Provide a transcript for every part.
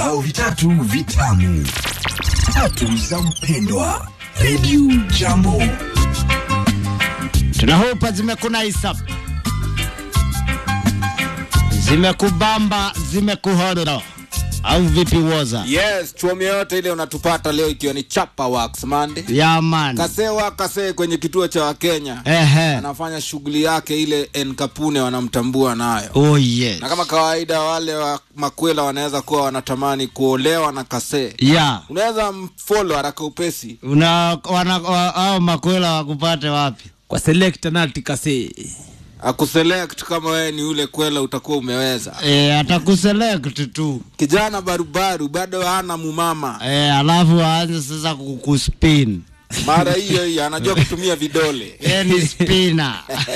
vibao vitatu vitamu, tatu za mpendwa. Radio Jambo. tunahupa zimekunaisa zimekubamba zimekuhodoro au vipi woza yes chuomi yote ile unatupata leo ikiwa ni chapa wax mande yaman kasewa kasee kwenye kituo cha wakenya ehe anafanya shughuli yake ile enkapune wanamtambua nayo oh yes na kama kawaida wale wa makwela wanaweza kuwa wanatamani kuolewa na kasee ya unaweza mfolo haraka upesi una wana, wa, au makwela wakupate wapi kwa selekta nati kase akuselect kama wewe ni ule kwela utakuwa umeweza e, atakuselect tu kijana barubaru bado hana mumama e, alafu aanze sasa kukuspin mara hiyo hiyo anajua kutumia vidole e, ni spina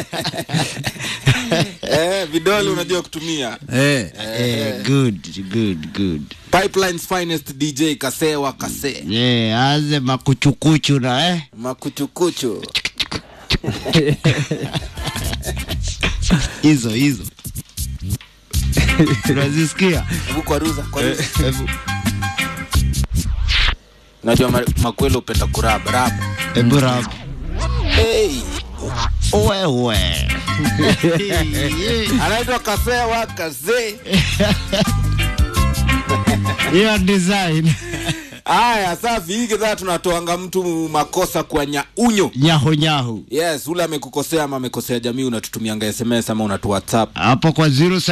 eh, vidole unajua kutumia eh. e, good good good pipelines finest dj kasewa kase e, aanze makuchukuchu na eh makuchukuchu hizo hizo unazisikia hebu kwaruza kwaruza Hebu- najua ma- makwelo upenda kuraba raba hebu rap hey. wewe anaitwa kasewa kase hiyo design haya safi hii kidhaa tunatoanga mtu makosa kwa nyaunyo nyahu nyahu yes ule amekukosea ama amekosea jamii unatutumianga sms ama unatu whatsapp hapo kwa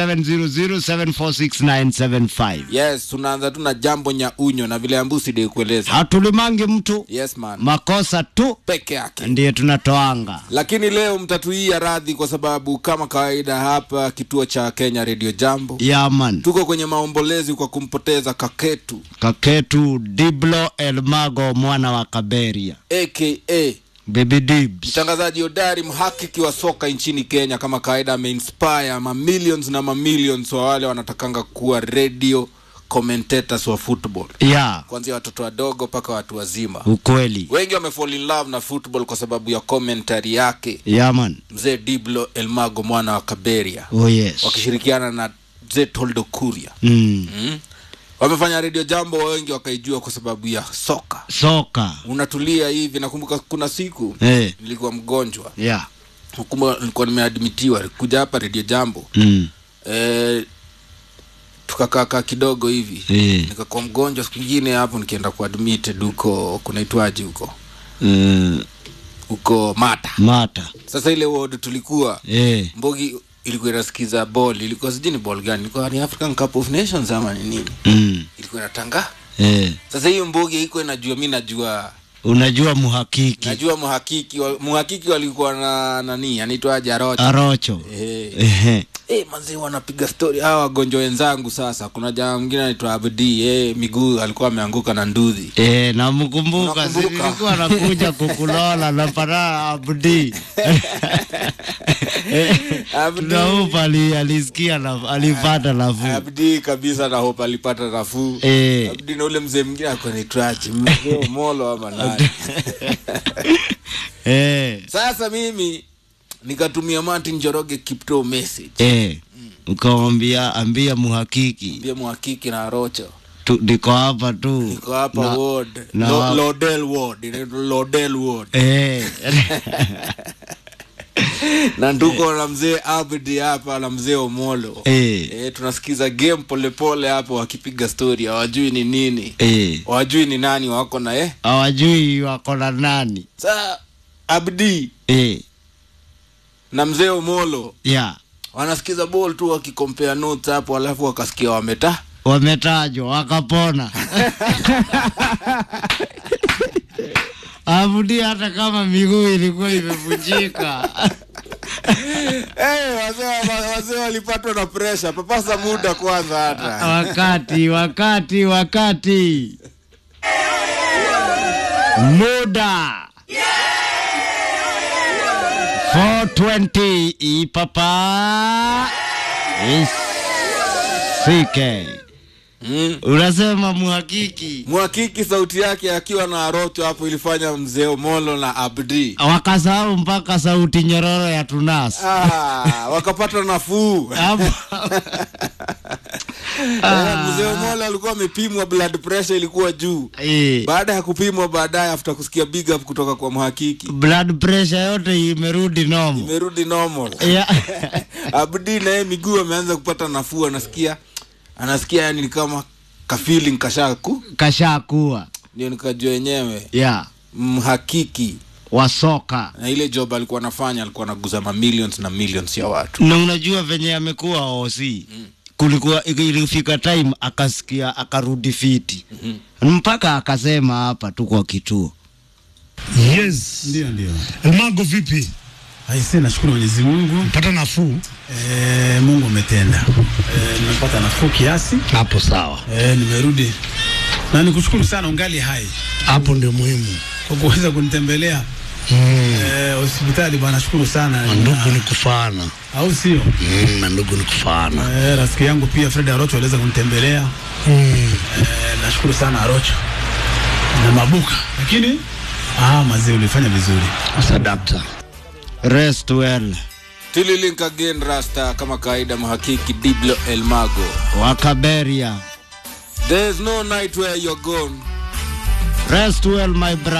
0700746975 yes tunaanza tu na jambo nyaunyo na vile ambusi de kueleza hatulimangi mtu yes man makosa tu peke yake ndiye tunatoanga lakini leo mtatuia radhi kwa sababu kama kawaida hapa kituo cha kenya radio jambo yaman tuko kwenye maombolezi kwa kumpoteza kaketu kaketu diblo elmago mwana wa kaberia aka baby dibs mtangazaji hodari mhakiki wa soka nchini kenya kama kawaida ameinspire mamillions na mamillions wa wale wanatakanga kuwa radio commentators wa football ya kuanzia watoto wadogo mpaka watu wazima ukweli wengi wamefall in love na football kwa sababu ya commentary yake yaman mzee diblo elmago mwana wa kaberia oh yes wakishirikiana na mzee toldo kuria mm. mm? wamefanya redio jambo wengi wakaijua kwa sababu ya soka soka unatulia hivi nakumbuka kuna siku eh. nilikuwa mgonjwa ya kumbe nilikuwa nimeadmitiwa kuja hapa redio jambo mm. e, tukakaakaa kidogo hivi eh. nikakuwa mgonjwa siku ingine hapo nikienda kuadmitted huko kunaitwaji huko uh, huko mata mata sasa ile ward tulikuwa eh. mbogi ilikuwa inasikiza ball ilikuwa sijui ni ball gani ilikuwa ni african cup of nations ama ni nini mm. ilikuwa inatanga eh. sasa hiyo mbogi iko inajua mi najua unajua muhakiki najua muhakiki wa, muhakiki walikuwa na nani anaitwaje arocha arocho eh Ehe. hey, mazee wanapiga stori hawa wagonjwa wenzangu sasa kuna jamaa mwingine anaitwa abdi hey, miguu alikuwa ameanguka na ndudhi Eh, namkumbuka Unakumbuka? silikuwa nakuja kukulola na paraa abdi Abdi. tunaupa ali, alisikia na, alipata nafuu abdi kabisa na hope alipata nafuu Eh. abdi na ule mzee mwingine alikuwa naitwaje mzee molo ama nani eh, sasa mimi nikatumia martin joroge kipto message eh, ukamwambia ambia muhakiki pia muhakiki na rocho tu, niko hapa tu niko hapa Na- ward na- Lo, lodel ward inaitwa lodel ward eh, na nduko na mzee abdi hapa na mzee omolo eh, e, tunasikiza game polepole hapo wakipiga story hawajui ni nini eh. hawajui ni nani wako na eh hawajui wako na nani sa abdi eh, na mzee omolo ya wanasikiza ball tu wakikompea notes hapo alafu wakasikia wameta wametajwa wakapona abudi hata kama miguu ilikuwa imevunjika hey, wazee wazee walipatwa na pressure papasa muda kwanza hata wakati wakati wakati muda 420 ipapa isike mm. unasema muhakiki mhakiki sauti yake akiwa na arocho hapo ilifanya mzee omolo na abdi wakasahau mpaka sauti nyororo ya tunas ah, wakapata nafuu hapo Eh, mzee Omola alikuwa amepimwa blood pressure ilikuwa juu Eh, baada ya kupimwa baadaye after kusikia big up kutoka kwa mhakiki blood pressure yote imerudi nomo imerudi normal yeah. abdi naye miguu ameanza kupata nafuu anasikia anasikia yani ni kama kafeeling kashaku kashakuwa ndio nikajua yenyewe yeah. mhakiki wa soka na ile job alikuwa anafanya alikuwa anaguza ma millions na millions ya watu na unajua venye amekuwa osi kulikuwa ilifika time akasikia akarudi fiti mpaka akasema hapa tu kwa kituo Yes. Ndio, ndio. Elmago vipi? Aise, nashukuru Mwenyezi Mungu. Pata nafuu? E, Mungu umetenda. E, nimepata nafuu kiasi. Hapo sawa. E, nimerudi na nikushukuru sana ungali hai Hapo ndio muhimu. kwa kuweza kunitembelea Mm. e, hospitali bwana, nashukuru sana Na ndugu ni kufaana. au sio? Mm, na ndugu ni kufaana. E, rafiki yangu pia Fred Arocho aliweza kunitembelea Mm. e, nashukuru sana Arocho na Mabuka, lakini ah, mazee ulifanya vizuri. Sadakta. rest well tililink again rasta kama kawaida mhakiki diblo elmago wakaberia there is no night where you're gone rest well my brother